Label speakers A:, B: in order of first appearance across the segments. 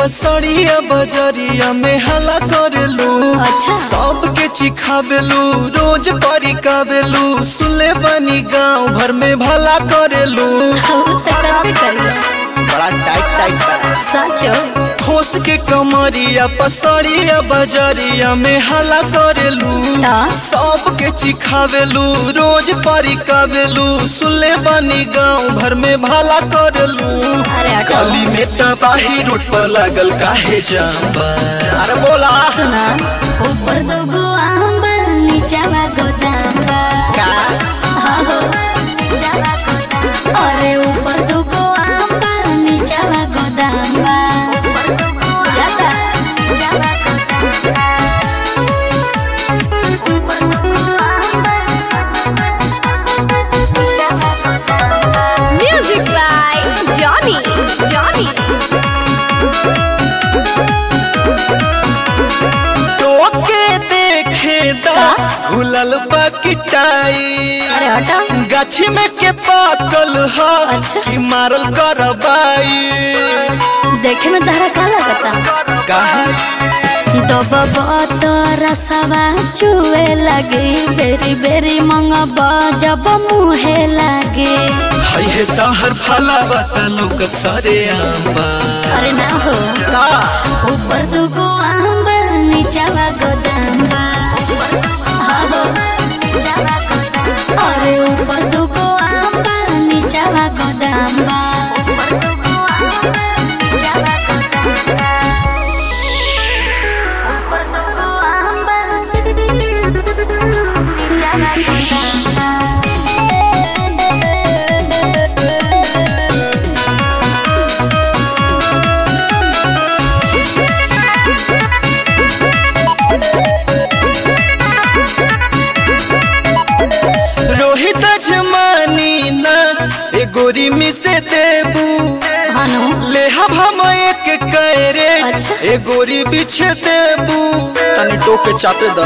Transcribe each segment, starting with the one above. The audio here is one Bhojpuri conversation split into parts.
A: पसड़िया बजरिया में हला करेलू
B: अच्छा।
A: सबके चिखावेलू रोज परिकावेलू सुले बनी गांव भर में भला करेलू
B: उ त करबे करिया
A: बड़ा टाइट टाइट बा
B: सचो
A: खोस के कमरिया पसड़िया बजरिया में हला करेलू
B: ता?
A: सबके चिखावेलू रोज परिकावेलू सुले बनी गांव भर में भला करेलू
B: अरे हटो।
A: गली में तबाही रोड पर लागल काहे जाम्बा अरे बोला
B: सुना ऊपर दो गो आंब नीचावा गोदाम बा
A: का
B: हाँ हो नीचावा गोदाम अरे ऊपर दो गो आंब नीचावा गोदाम बा जाता नीचावा गोदाम बा ऊपर दो गो आंब नीचावा गोदाम बा
C: Music by Johnny. Johnny.
A: टोके देखे दा घुलल बकिटाई
B: अरे हटा
A: गाछी में के पाकल ह
B: अच्छा।
A: कि मारल करबाई
B: देखे में तहरा का लगता
A: काहे
B: दबब रसवा चुए लगे बेरी बेरी मंगब जब मुहे लगे
A: हई हे तहर फलावा त लौकत सारे आंबा
B: अरे ना हो
A: का
B: ऊपर दुगो आंब नीचावा गोदाम बा हाँ हो नीचावा गोदाम। अरे ऊपर दुगो आंब नीचावा गोदाम बा ऊपर दुगो आंब नीचावा गोदाम बा
A: रोहित जमानी ना ए गोरी मी से देबू
B: हनु
A: ले हम हम एक कैरे
B: अच्छा।
A: ए गोरी बिछे देबू तनी टोके चाते दा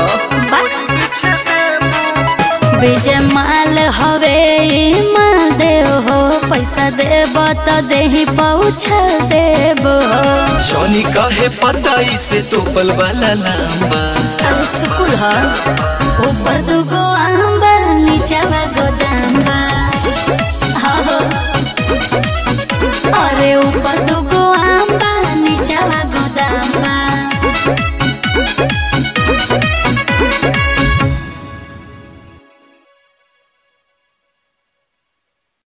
B: विजय माल हवे ई माल देव हो पैसा देब तो देही पहुँचा देब हो
A: जॉनी कहे पता इसे तो पल वाला लंबा
B: अरे सुकुल हो ऊपर दुगो आंबा नीचावा गोदाम बा